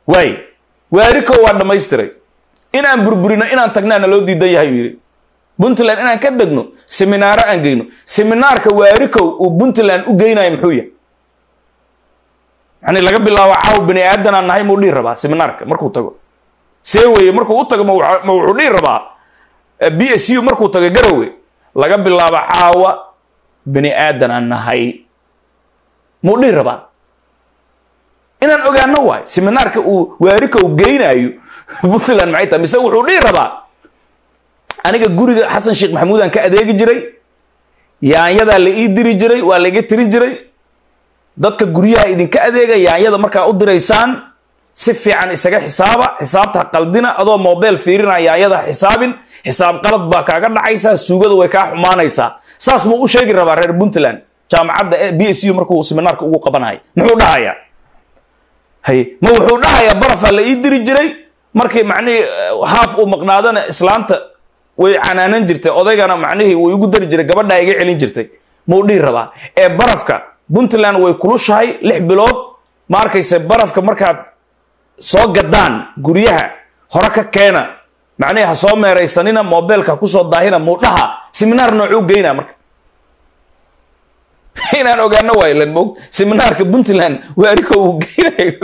waay waariko waa dhammaystiray inaan burburino inaan tagnaana loo diidan yahay yidhi puntland inaan ka degno seminaaro aan geyno seminaarka waarikow uu puntland u geynayo muxuu yahay yani laga bilaabo caaw bani aadanaan nahay muu dhihi rabaa seminaarka markuu tago see weye markuu u tago ma wuxuu dhihi rabaa b s u markuu tago garowe laga bilaabo caawa bani aadan aan nahay muu dhihi rabaa inaan ogaano waay seminaarka uu waarikow geynayo puntland maxay tahay mise wuxuu dhihi rabaa aniga guriga xasan sheekh maxamuud aan ka adeegi jiray yaanyadaa la ii diri jiray waa laiga tirin jiray dadka guryaha idinka adeega yaanyada markaa u diraysaan si fiican isaga xisaaba xisaabta qaldina adoo mobile fiirina yaanyada xisaabin xisaab qalad baa kaaga dhacaysaa suugada way kaa xumaanaysaa saas muu u sheegi rabaa reer puntland jaamacadda b s u markuu seminaarka ugu qabanayo muxuu dhahayaa hay ma wuxuu dhahayaa barafaa la ii diri jiray markii macnihii haaf uu maqnaadana islaanta way canaanan jirtay odaygana macnihii way ugu dari jiray gabadhaa iga celin jirtay muu dhihi rabaa ee barafka puntland way kulushahay lix bilood ma arkayse barafka markaad soo gadaan guryaha hore ka keena macnihii ha soo meeraysanina mobeelka kusoo daahina muu dhaha seminaar noocuu geynaa marka inaan ogaano waylan mog seminaarka puntland waariko uu geynayo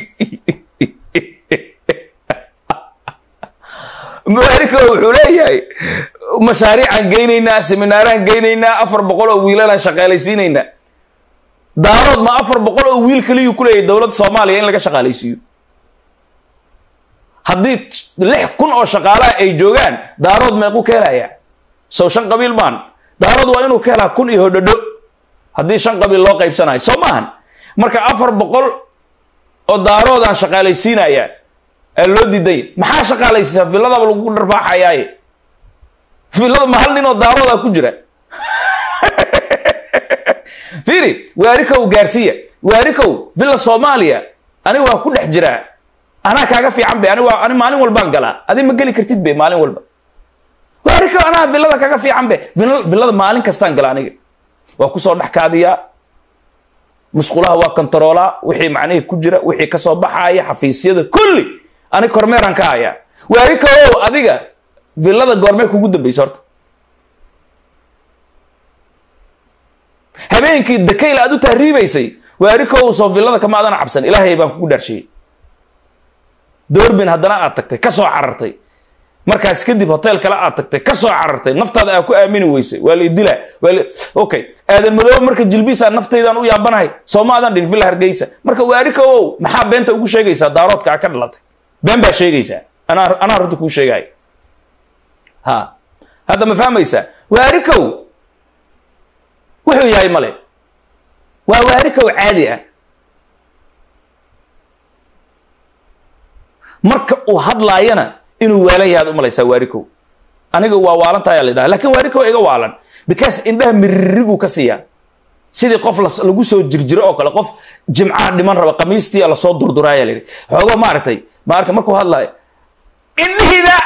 waariko wuxuu leeyahay mashaariicaan geynaynaa seminaaraan geynaynaa afar boqol oo wiilalaan shaqaalaysiinaynaa daarood ma afar boqol oo wiil kaliyuu ku leeyahay dowladda soomaaliya in laga shaqaalaysiiyo haddii lix kun oo shaqaalaha ay joogaan daarood meequu ka helayaa sow shan qabiil maan daarood waa inuu ka helaa kun iyo hodhodho haddii shan qabiil loo qaybsanayo soo maahan marka afar boqol oo daaroodaan shaqaalaysiinayaa ee loo diiday maxaa shaqaalaysiisaa villadaba lagu dharbaaxayaaye villada ma hal nin oo daaroodaa ku jira fiiri waarikow gaarsiiya waarikow villa soomaaliya ani waa ku dhex jiraa anaa kaaga fiican be ani waa ani maalin walbaan galaa adi ma geli kartid be maalin walba waarikow anaa villada kaga fiican be villada maalin kastaan gala aniga waa kusoo dhex kaadiyaa musqulaha waa kontaroolaa wixii macnihii ku jira wixii kasoo baxaaya xafiisyada kulli ani kormeeraan ka hayaa waarikow adiga villada goormee kugu dambaysa horta habeenkii dakayl aad u tahriibaysay waarikow soo villada kama adana cabsan ilaahay baan kugu dhaarshiyey doorbin haddana aad tagtay ka soo carartay markaas kadib hotel kale aad tagtay ka soo carartay naftaada aa ku aamini weysay waa la idilaa waa la okay aadan madoobe marka jilbiisa naftaydan u yaabanahay sooma adan dhin villa hargeysa marka waarikow maxaa beenta ugu sheegaysaa daaroodka aa ka dhalatay been baa sheegaysaa anaa anaa runta kuu sheegaayo ha hadda ma fahmaysaa waarikow wuxuu yahay male waa waarikow caadi ah marka uu hadlaayana inuu waalan yahaad u malaysaa waarikow aniga waa waalantayaa la dhaha lakin waarikow iga waalan because indhaha miririguu ka siiyaa sidii qof lagu soo jirjiro oo kale qof jimcaha dhiman raba kamiistii lasoo durduraaya layidhi xoogo maaragtay maarka markuu hadlaayo indhihiina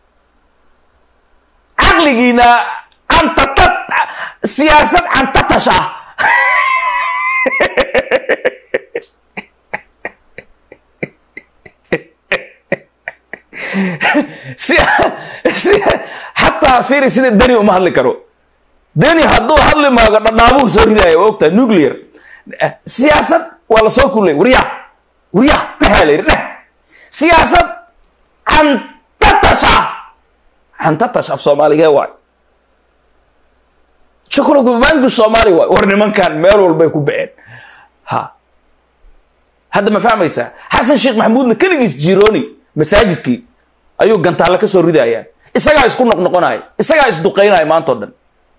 caqligiina cantata siyaasad cantatash ah si si xataa fiiri sida deni uma hadli karo deni hadduu hadli maago dhadhaabuhu soo ridaayo waa ogtahay nuclear siyaasad waa lasoo kulay warya warya dhexaa la yidhi dhex siyaasad cantatash ah cantatash af soomaaligee waay shukulkubanku soomaali waay war nimankan meel walbay ku baceen ha hadda ma fahmaysaa xasan sheekh maxamuudna keligiis jirooni masaajidkii ayuu gantaalle ka soo ridayaa isagaa isku noqnoqonaya isagaa isduqaynaya maantao dhan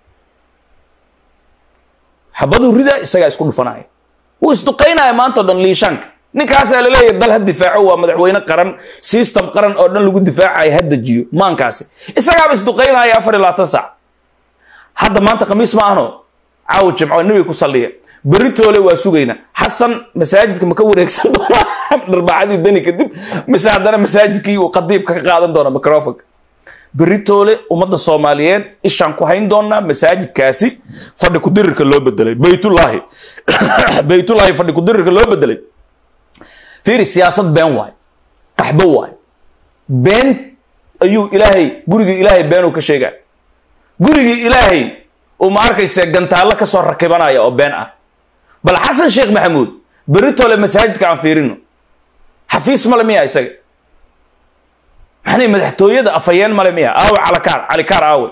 xabaduu ridaa isagaa isku dhufanaya wuu isduqaynaya maantao dhan liishaanka ninkaasaa laleeyahay dal ha difaaco waa madaxweyne qaran system qaran oo dhan lagu difaacayo ha dejiyo maankaasi isagaaba isduqaynaya afar iyo labaatan sac hadda maanta khamiis ma ahno caawa jimco nebiga ku salliya beritoole waa sugayna xasan masaajidka ma ka wareegsan doonaa dharbacadii dani kadib mise haddana masaajidkii uu qadiibka ka qaadan doona microfonka beritoole ummadda soomaaliyeed ishaan ku hayn doonaa masaajidkaasi fadhi kudirirka loo bedelay baytullaahi baytullaahi fadhi kudirirka loo bedelay fiiri siyaasad been waay qaxbo waayo been ayuu ilaahay gurigii ilaahay beenuu ka sheegaa gurigii ilaahay uu ma arkayse gantaallo ka soo rakibanaya oo been ah bal xasan sheekh maxamuud beritole masaajidka aan fiirino xafiis male miya isaga maxanay madaxtooyada afhayeen male miya aawe calikaar calikaar aawe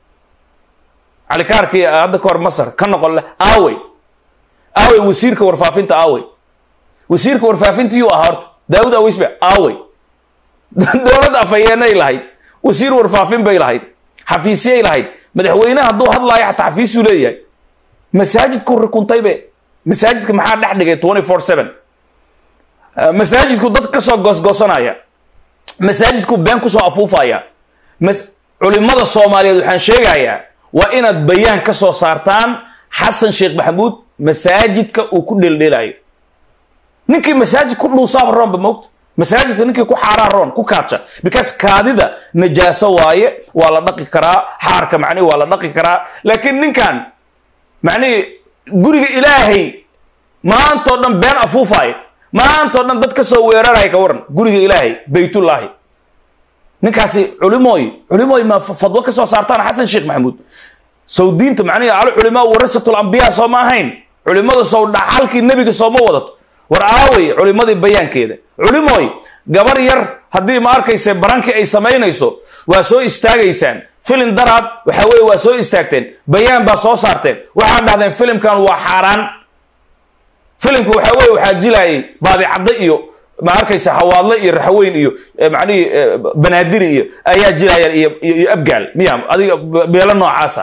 calikaarkii hadda ka hor masar ka noqon leh aawey aawey wasiirka warfaafinta aawey wasiirka warfaafinta yuu ahaa horta daawud aweysbe aawey dowladda afhayeenay lahayd wasiir warfaafin bay lahayd xafiisyay lahayd madaxweyneha hadduu hadlaayo xataa xafiisuu leeyahay masaajidku rikuntaybe masaajidka maxaa dhex dhigay twenty four seven masaajidku dad kasoo goosgoosanaya masaajidku been kusoo afuufaya culimada soomaaliyeed waxaan sheegayaa waa inaad bayaan ka soo saartaan xasan sheekh maxamuud masaajidka uu ku dheeldheelayo ninkii masaajid ku dhuusaaba roonba moogta masaajidka ninkii ku xaaraa roon ku kaaja because kaadida najaaso waaye waa la dhaqi karaa xaarka macnihi waa la dhaqi karaa laakiin ninkan macnihi guriga ilaahay maantao dhan been afuufaayo maantao dhan dad ka soo weeraraya ka waran guriga ilaahay baytullaahi ninkaasi culimooy culimooy ma fadwo ka soo saartaan xasan sheekh maxamuud sow diinta macnihi al culimaa warasatul ambiyaa soo ma ahayn culimadu sow dhaxalkii nebiga sooma wadato war aawey culimadii bayaankeeda culimooy gabar yar haddii ma arkayse barankii ay samaynayso waa soo istaagaysaan filim daraad waxa weye waa soo istaagteen bayaan baa soo saarteen waxaad dhahdeen filimkan waa xaaraan filimka waxa weye waxaa jilaayay baadicaddo iyo ma arkaysa hawaadle iyo raxweyn iyo macnihii banaadiri iyo ayaa jilaayaan iyo iyo abgaal miya adiga beelo noocaasa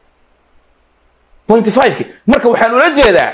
pointy fiveki marka waxaan ula jeedaa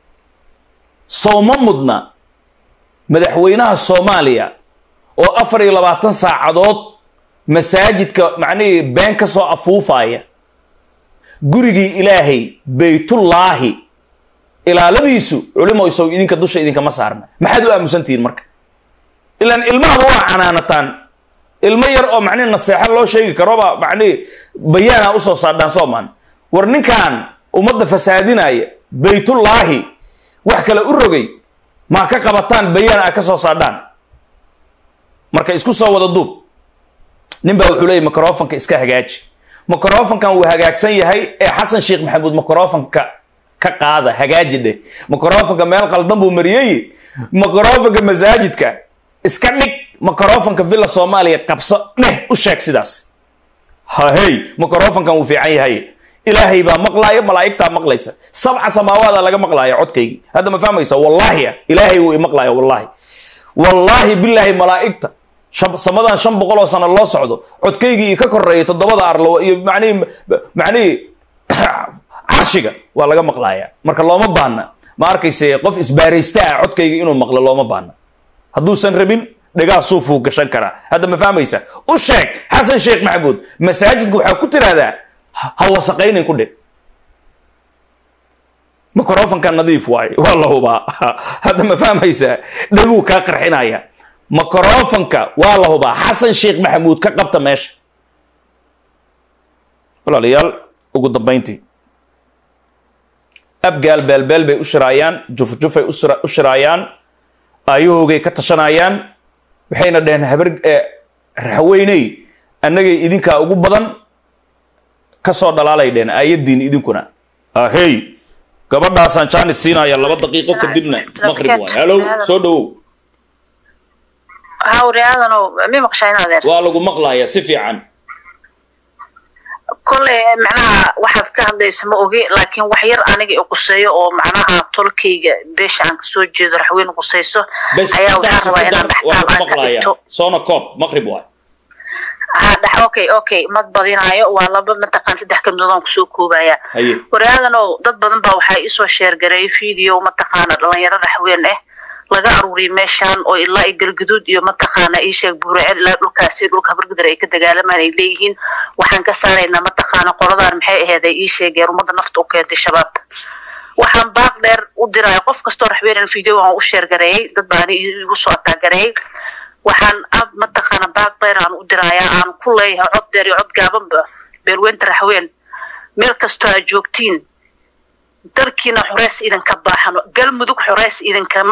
sowma mudna madaxweynaha soomaaliya oo afar iyo labaatan saacadood masaajidka macnihii been ka soo afuufaya gurigii ilaahay baytullaahi ilaaladiisu culimoy sow idinka dusha idinkama saarna maxaad u aamusantihiin marka ilaan ilmahaba waa canaanataan ilmo yar oo macnihi naseexo loo sheegi karoba macnihi bayaana usoo saadhaan soomaan war ninkan ummadda fasaadinaya baytullaahi wax kale u rogay maa ka qabataan bayaan a ka soo saadhaan marka isku soo wada duub nin baa wuxuu leeyay microfonka iska hagaaji microfonkan wuu hagaagsan yahay ee xasan sheekh maxamuud microfonka ka qaada hagaaji dheh microfonka meel qaldan buu mariyey microfonka masaajidka iska dhig microfonka villa soomaaliya qabso dheh u sheeg sidaas hahey microfonkan wuu fiican yahay ilaahay baa maqlaaya malaa'igtaa maqlaysa sabca samaawaada laga maqlaaya codkaygi hadda ma fahmaysa wallaahi ilaahay wuu imaqlaaya wallaahi wallaahi bilaahi malaa'igta samadan shan boqol oo sano loo socdo codkaygii ka koreeya toddobada arlo iyo manihi macnihii carshiga waa laga maqlaaya marka looma baahna ma arkayse qof isbaaraysta ah codkayga inuu maqlo looma baahna hadduusan rabin dhegaa suufuu gashan karaa hadda ma fahmaysa u sheeg xasan sheekh maxamuud masaajidka waxaa ku tiraahdaa ha wasaqaynin ku dhig microfonka nadiif waaye waa la hubaa hadda ma fahmaysaa dhaguu kaa qarxinaya microfonka waa la hubaa xasan sheekh maxamuud ka qabta meesha walaalayaal ugu dambayntii abgaal beelbeel bay u shiraayaan jufjufay u shiraayaan aayahoogay ka tashanayaan waxayna dhaheen habar raxweyney annagay idinkaa ugu badan kasoo dhalaalay dheen aayaddiin idinkuna ahey gabadhaasaan jaanis siinaya laba daqiiqo kadibna maqrib waay halow soo dhawow hawriyaadano mi maqshayn adeer waa lagu maqlayaa si fiican kolley macnaha waxaad ka hadlaysa ma ogi laakiin wax yar aniga i quseeyo oo macnaha tolkayga beesha aan kasoo jeedo raxweyne qusayso ayaa waxaan rabaa inaan dhextaal aan ka dhigto soona koob maqrib waay ha dhex okay okay mad badinaayo waa laba mataqaan saddex kamidoood aan kusoo koobaya haye waryaadanow dad badan baa waxaa isoo sheergareeyay video mataqaana dhalinyaro raxween ah laga aruuriyay meeshaan oo ilaa i galguduud iyo mataqaana ii sheeg buuraceel ilaa dhulkaasi dhulka habargudar ay ka dagaalamaan ay leeyihiin waxaan ka saaraynaa mataqaana qoladaan maxay aheeday ii sheegeen ummadda nafta u keentay shabaab waxaan baaq dheer u diraya qof kastoo raxweenan video aan u sheergareeyay dad baani igu soo ataagareeyay waxaan ab mataqaana baaq dheer aan u dirayaa aan ku leeyahay cod dheer iyo cod gaabanba beelweynta raxween meel kastoo aad joogtiin dalkiina xoreys idinka baaxano galmudug xoreys idinkama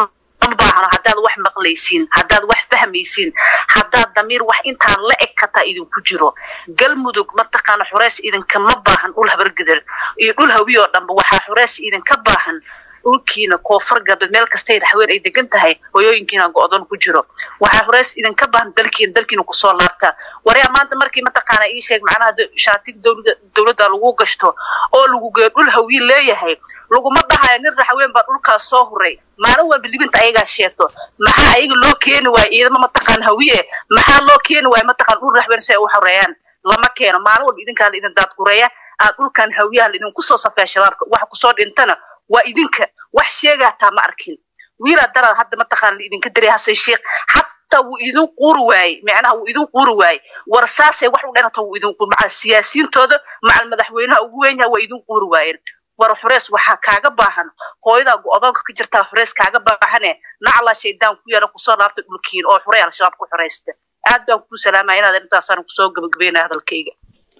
idinkama baahno haddaad wax maqlaysiin haddaad wax fahmaysiin haddaad damiir wax intaan la eg kataa idinku jiro galmudug mataqaana xureys idinkama baahan dhul habargedel iyo dhul hawiy oo dhanba waxaa xureys idinka baahan dhulkiina koonfur galbeed meel kastay raxween ay degan tahay hoyooyinkiina go-doon ku jiro waxaa horeys idinka baahan dalkiina dalkiina kusoo laabtaa waryaa maanta markii mataqaana ii sheeg macnaha shaatig dowladda lagu gashto oo lagu geeyo dhul hawiin leeyahay laguma dhahayo nin raxween baa dhulkaas soo huray maalin walba libinta ayagaa sheegto maxaa ayaga loo keeni waayo ciidamo mataqaan hawiye maxaa loo keeni waayo mataqaan dhul raxween si ay u xoreeyaan lama keeno maalin walba idinkaa la idin daadgureeya aad dhulkan hawiyaha la idinku soo safeeya shabaabka waxa kusoo dhintana waa idinka wax sheegaataa ma arkin wiilaa daraad hadda mataqaan la idinka daray hasan sheekh hataa wuu idin quuri waayey micnaha wuu idin quuri waayey war saasay wax u dhanata wuu idin quuri macal siyaasiyiintooda macal madaxweynaha ugu weyn yaha waa idin quuri waayeen war xurees waxaa kaaga baahan hooyadaa go-doonka ka jirtaa xurees kaaga baahane naclaa shaydaan ku yara kusoo laabta dhulkiin oo xurey al-shabaab ku xoreysta aad baan kuu salaamaya inaad intaasaan kusoo gabagabeynaya hadalkayga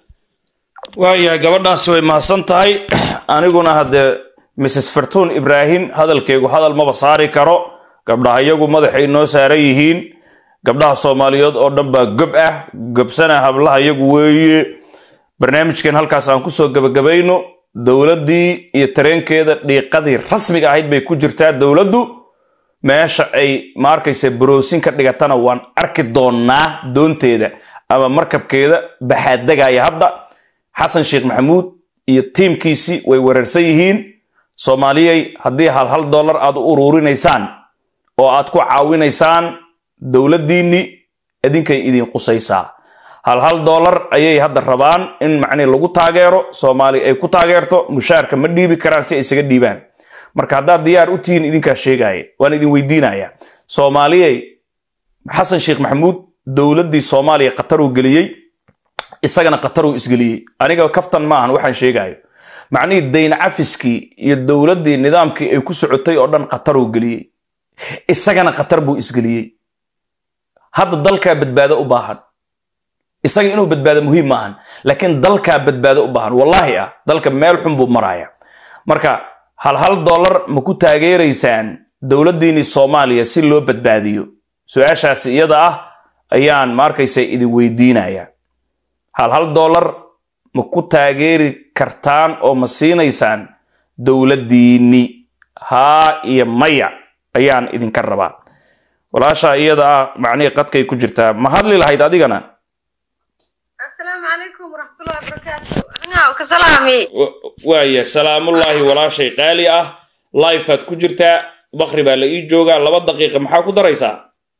waayahay gabadhaasi way mahadsan tahay aniguna haddee mrs fartuun ibraahim hadalkaygu hadal maba saari karo gabdhaha iyagu madaxay noo saaran yihiin gabdhaha soomaaliyeed oo dhan baa gob ah gobsana hablaha iyagu weeye barnaamijkan halkaas aan kusoo gebagabayno dowladdii iyo tareenkeeda dhiiqadii rasmiga ahayd bay ku jirtaa dowladdu meesha ay ma arkaysa baroosin ka dhigatana waan arki doonaa doonteeda ama markabkeeda baxaadegaya hadda xasan sheekh maxamuud iyo tiimkiisii way wereersan yihiin soomaaliyey haddii hal hal dollar aad u ururinaysaan oo aad ku caawinaysaan dowladdiinni idinkay idin qusaysaa hal hal dollar ayay hadda rabaan in macnii lagu taageero soomaali ay ku taageerto mushaarka ma dhiibi karaan si ay isaga dhiibaan marka haddaad diyaar u tihiin idinkaa sheegaya waan idin weydiinaya soomaaliyey xasan sheekh maxamuud dowladdii soomaaliya qataruu geliyey isagana qataruu isgeliyey aniga kaftan maahan waxaan sheegayo macnihii dayn cafiskii iyo dowladdii nidaamkii ay ku socotay oo dhan qataruu geliyey isagana qatar buu isgeliyey hadda dalkaa badbaado u baahan isaga inuu badbaado muhiim maahan laakiin dalkaa badbaado u baahan wallaahi ah dalka meel xun buu maraya marka hal hal dollar ma ku taageeraysaan dowladdiinii soomaaliya si loo badbaadiyo su-aashaasi iyada ah ayaan maarkaysa idin weydiinaya hal hal dollar ma ku taageeri kartaan oo ma siinaysaan dowladdiinni haa iyo maya ayaan idinka rabaa walaashaa iyada ah macnihii qadkay ku jirtaa ma hadli lahayd adigana السلام عليكم ورحمة الله وبركاته أنا وكسلامي waaya salaamullaahi walaashay qaali ah lifeaad ku jirtaa bakri baa la ii joogaa laba daqiiqa maxaa ku daraysaa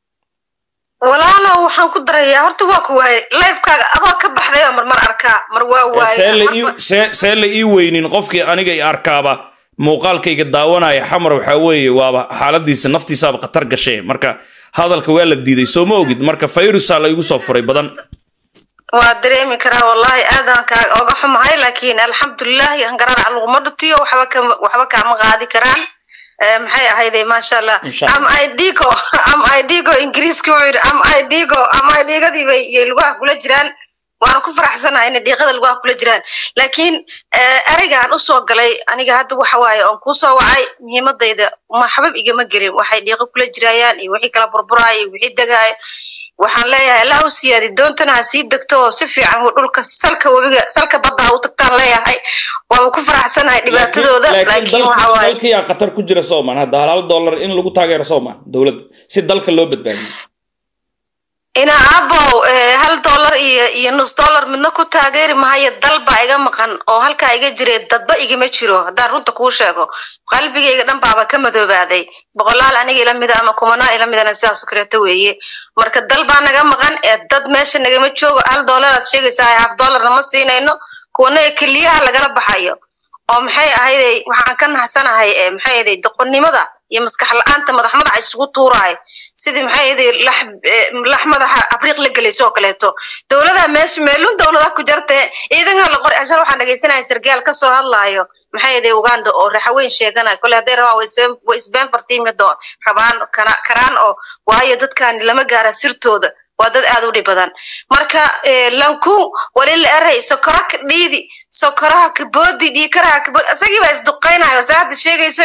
walaalo waxaan ku darayaa horta waa ku waayay lifekaaga adoo ka baxday oo marmar arkaa mar waa see la ii waayay see see la ii weynin qofkii aniga i arkaaba muuqaalkayga daawanaya xamar waxaa weeye waaba xaaladiisa naftiisaaba khatar gashee marka hadalka waa la diiday soo ma ogid marka fayrusaa la igu soo furay badan waa dareemi karaa wallahi aadaan kaa oga xumahay laakiin alxamdulilahi hangaraac laguma dhutiyo waxba kama waxba kaama qaadi karaan Eh, maxay ahayde maasha allah Insha Allah. am idigo am idigo ingiriiski wuxuu yidhi am idigo am idigadii bay yay lugaha kula jiraan waan ku faraxsanahay inay diiqada lugaha kula jiraan laakiin eh, ereygaan usoo galay aniga hadda waxa waaye oon kusoo wacay muhiimadayda ma xabab igama gelin waxay diiqo kula jirayaan iyo wixii kala burburaayo iyo wixii degaayo waxaan leeyahay allah u siyaadi doontana ha sii degto oo si fiican uu dhulka salka webiga salka badda ha u tagtaan leeyahay waaba ku faraxsanahay dhibaatadooda laakiin waxa waaye dalkiyaa khatar ku jira soomaan hadda hal hal dollar in lagu taageero soomaan dowladda si dalka loo badbaadiyo ina abow eh, hal dollar iyo iyo nus dollar midna ku taageeri mahayo dal baa iga maqan oo halkaa iga jire dadba igama jiro haddaan runta kuu sheego qalbigayga dhan baaba ka madoobaaday boqolaal aniga ila mida ama kumanaal ila midana sidaas oo kaleeto weeye marka dal baa naga maqan ee dad meesha nagama joogo hal dollar aad sheegaysaa half dollarna ma siinayno kuwana ee keliyaha lagala baxayo oo maxay ahayday waxaan ka naxsanahay ee maxay ahayday doqonnimada iyo maskax la-aanta madax madaxa isugu tuuraay sidii maxay ahayday lax eh, lax madaxa abriiq la gelayso oo kaleeto dowladaha meesha meelun dowladaha ku jirta ciidanka la qori ashar waxaan dhegaysanaya sargaal kasoo hadlaayo maxay ahayday uganda oo raxaweyn sheeganaya kole hadday rabaan way isbeen- way isbeen fartiimido rabaan kana- karaan oo waayo dadkan lama gaara sirtooda waa dad aad u dhib badan marka eh, lankun wali la eray sokora ka dhiidi sokoraha kaboodi dhiikaraha kaboodi isagii baa isduqaynayo saa hadda sheegaysayo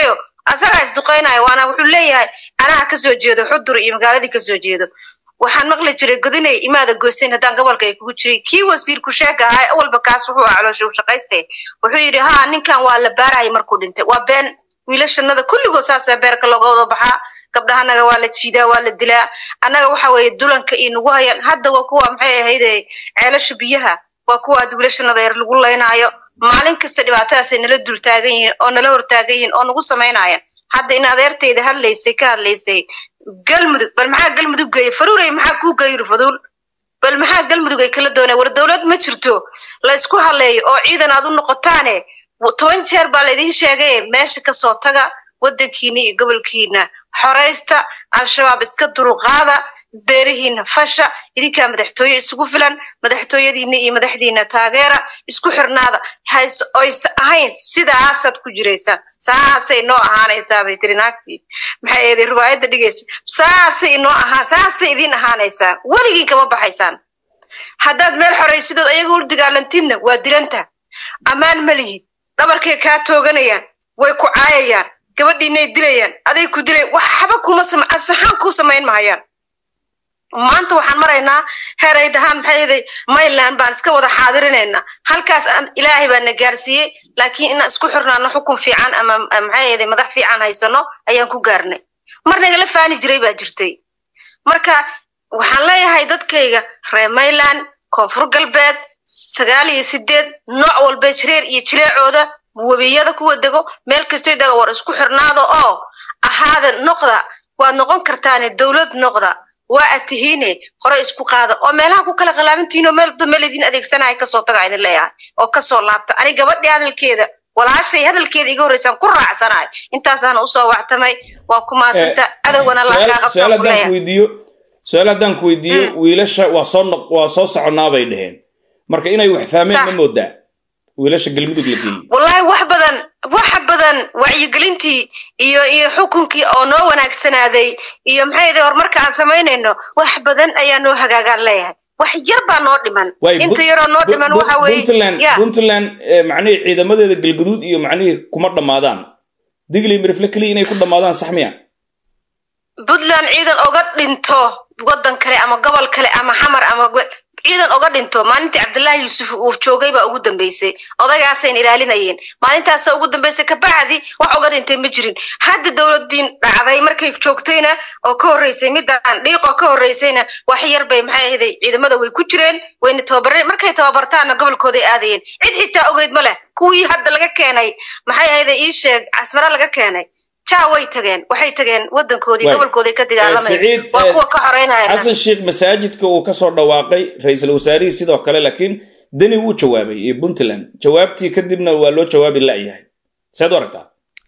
asagaa isduqaynayo waana wuxuu leeyahay anaa kasoo jeedo xudur iyo magaaladii kasoo jeedo waxaan maqli jiray godinay imaada goysayn haddaan gobolka ay kugu jiray kii wasiirku sheega ahaa awalba kaas wuxuu ah caloosha u shaqayste wuxuu yidhi ha ninkan waa la baarayay markuu dhintay waa been wiilashanada kulligood saasaa beerka looga wada baxaa gabdhahanaga waa la jiidaa waa la dilaa annaga waxa weeye dulanka iyo nagu hayaan hadda waa kuwa maxay ahayde ceelasha biyaha waa kuwa ad wiilashanada yar lagu laynaayo maalin kasta dhibaatadaasay nala dul taagan yihiin oo nala hortaagan yihiin oo nagu samaynaya hadda in adeertayda hadlaysay ka hadlaysay galmudug bal maxaa galmudug geeyey faruurey maxaa kuu geeyiri faduul bal maxaa galmudug ay kala dooneen war dowlad ma jirto la isku haleeyo oo ciidan aad u noqotaane toban jeer baa laydin sheegay meesha kasoo taga waddankiina iyo gobolkiina xoraysta al-shabaab iska dulqaada beerihiina fasha idinkaa madaxtooye isugu filan madaxtooyadiina iyo madaxdiina taageera isku xirnaada oysa ahayn sidaasaad ku jiraysaan saasay noo ahaanaysaa bay tiri naagtii maxay eeday riwaayadda dhigaysa saasay noo ahaa saasay idin ahaanaysaa weligiin kama baxaysaan haddaad meel xoraysidood ayaga u dagaalantiidna waa dilanta ammaan ma lihid dhabarkay kaa tooganayaan way ku caayayaan gabadhiinay dilayaan aday ku dilay waxba kuma saxaan kuu samayn mahayaan maanta waxaan maraynaa heer ay dhahaan maxay yaday mayland baan iska wada xaadirinaynaa halkaas ilaahay baa na gaarsiiyey laakiin inaan isku xirnaano xukun fiican ama maxay yaday madax fiican haysano ayaan ku gaarnay mar nagala faani jiray baa jirtay marka waxaan leeyahay dadkayga reer mayland koonfur galbeed sagaal iyo sideed nooc walba jireer iyo jileecooda webiyada kuwa dego meel kastay dega war isku xirnaada oo ahaada noqda waad noqon kartaane dowlad noqda waa ad tihiine hore isku qaada oo meelaha ku kala qalaabantihiin oo meelba meel idin adeegsanaya kasoo taga idin leeyahay oo kasoo laabta ani gabadhii hadalkeeda walaashay hadalkeeda iga horreysaan ku raacsanahay intaasaana usoo wactamay waa ku maasanta cadowgana laaqaaqabtaan weydiiyo su-aal haddaan ku weydiiyo wiilasha waa soo waa soo soconaa bay dheheen marka inay wax fahmeen ma moodaa wiilasha galmudug la geeyey wallahi wax badan waxa badan wacyigelintii iyo iyo xukunkii oo noo wanaagsanaaday iyo maxay yidhi horumarka aan samaynayno wax badan ayaa noo hagaagaan leeyahay wax yar baa noo dhiman inta yaroo noo dhiman waxa weeye puntland macnihii ciidamadeeda galguduud iyo macnihii kuma dhammaadaan digli mirifle keliya inay ku dhammaadaan sax miya puntland ciidan oga dhinto waddan kale ama gobol kale ama xamar ama ciidan oga dhinto maalintii cabdullaahi yuusuf uu joogay baa ugu dambeysay odagaasayna ilaalinayeen maalintaasa ugu dambeysay kabacdi wax oga dhintay ma jirin hadda dowladiin dhacday markay joogtayna oo ka horreysay midaan dhiiqoo ka horreysayna wax yar bay maxay ahaday ciidamada way ku jireen wayna tababareen markay tababartaanna gobolkooday aadayeen cid xitaa ogeyd ma leh kuwii hadda laga keenay maxay ahaday ii sheeg casmara laga keenay jaa way tageen waxay tageen wadankoodii gobolkoodii ka dagaalamaya waa kuwa ka xoreynaya xasan sheekh masaajidka uu kasoo dhawaaqay ra-iisul wasaarihii sidoo kale laakiin deni wuu jawaabay iyo puntland jawaabtii kadibna waa loo jawaabi la'yahay seed u aragtaa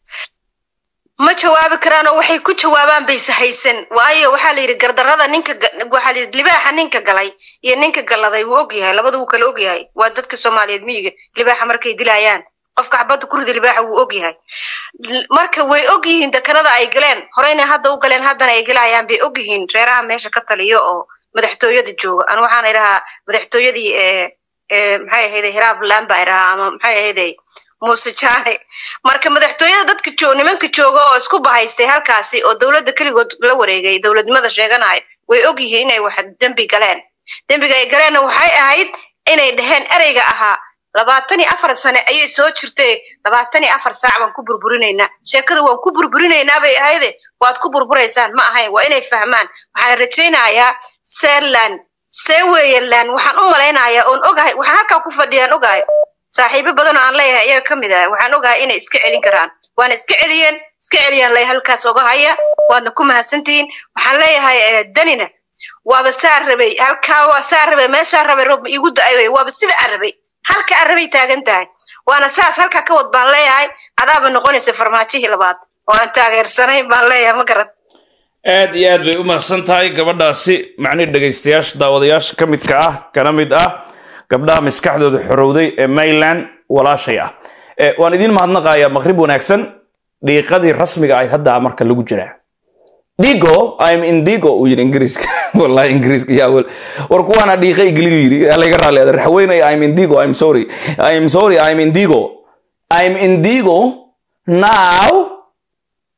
ma jawaabi karaanoo waxay ku jawaabaan bayse haysan waayo waxaa la yidhi gardarrada ninka waxaa la yidhi libaaxa ninka galay iyo ninka galladay wuu ogyahay labada wuu kala ogyahay waa dadka soomaaliyeed miyiga libaaxa markay dilayaan qofka xabadda kurida libaaxa wuu ogyahay marka way ogyihiin dekanada ay galeen horeyna hadda u galeen haddana ay galayaan bay ogyihiin reeraha meesha ka taliyo oo madaxtooyada jooga an waxaan idhahaa madaxtooyadii maxay ahayde hiraabland baa idhahaa ama maxay ahayde muuse jaane marka madaxtooyada dadka joog nimanka jooga oo isku bahaystay halkaasi oo dowladda keligood la wareegay dowladnimada sheeganayo way ogyihiin inay wax dembi galeen dembiga ay galeenna waxay ahayd inay dhaheen ereyga ahaa labaatan iyo afar sane ayay soo jirtay labaatan iyo afar saac baan ku burburinaynaa sheekada waan ku burburinaynaa bay ahayde waad ku burburaysaan ma ahayn waa inay fahmaan waxaan rajaynayaa seeland seeweyeland waxaan u malaynayaa oon ogahay waxaan halkaa ku fadhiyaan ogahay saaxiibo badan oo aan leeyahay iyaga ka mid ah waxaan ogahay inay iska celin karaan waana iska celiyeen iska celiyaan lay halkaas oga haya waadna ku mahadsantihiin waxaan leeyahay danina waaba saa rabay halkaa waa saa rabay meeshaa rabay roob igu da-ay waaba sida aan rabay halka aan rabay taagan tahay waana saas halkaa ka wad baan leeyahay adaaba noqonaysa farmaajihii labaad oo aan taageersanayn baan leeyahay ma garan aad iyo aad bay u mahadsan tahay gabadhaasi macnihi dhegaystayaasha daawadayaasha ka midka ah kana mid ah gabdhaha maskaxdooda xorowday ee mayland walaashay ah waan idiin mahadnaqayaa maqrib wanaagsan dhiiqadii rasmiga ahayd hadda marka lagu jiraa digo im indigo uu yidhi ingiriiska wallahi ingiriiska yaa wel war kuwaana dhiiqa igligu yidhi laga raali raxweynay im indigo im sorry im sorry im indigo im indigo now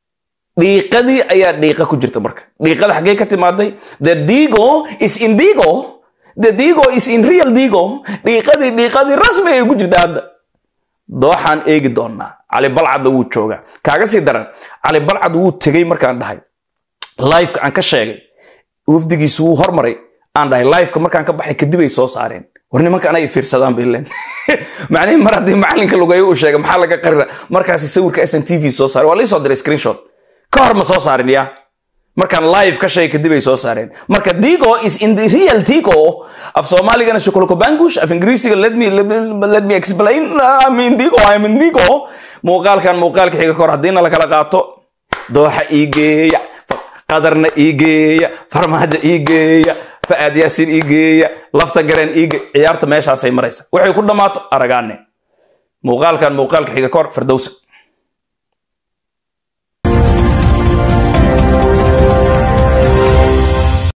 dhiiqadii ayaa dhiiqa ku jirta marka dhiiqada xaggee ka timaaday the digo is in digo the digo is in real digo dhiiqadii dhiiqadii rasmi ay ku jirta hadda dooxaan eegi doonaa cali balcadda wuu joogaa kaaga sii daran cali balcad wuu tegey markaan dhahay liveka aan ka sheegay wafdigiisu wuu hormaray aan dhahay liveka markaan ka baxay kadib ay soo saareen war nimanka anay fiirsadaan bay leen macnihi mar haddii macalinka lugeeyo uu sheegay maxaa laga qarina markaasi sawirka s n t v soo saaray waa laii soo diray screenshot ka hor ma soo saarin ya markaan live ka sheegay kadib ay soo saareen marka digo is in the real digo af soomaaligana shukulko bangush af ingiriisiga let me let me explain I mean digo I mean digo muuqaalkan muuqaalka xiga kahor haddiina la kala qaato dooxa ii geeya qadarna ii geeya farmaajo ii geeya fa'aad yaasiin ii geeya lafta gareen ii geeya ciyaarta meeshaasay maraysa waxay ku dhammaato aragaane muuqaalkan muuqaalka xiga kahor fardowsa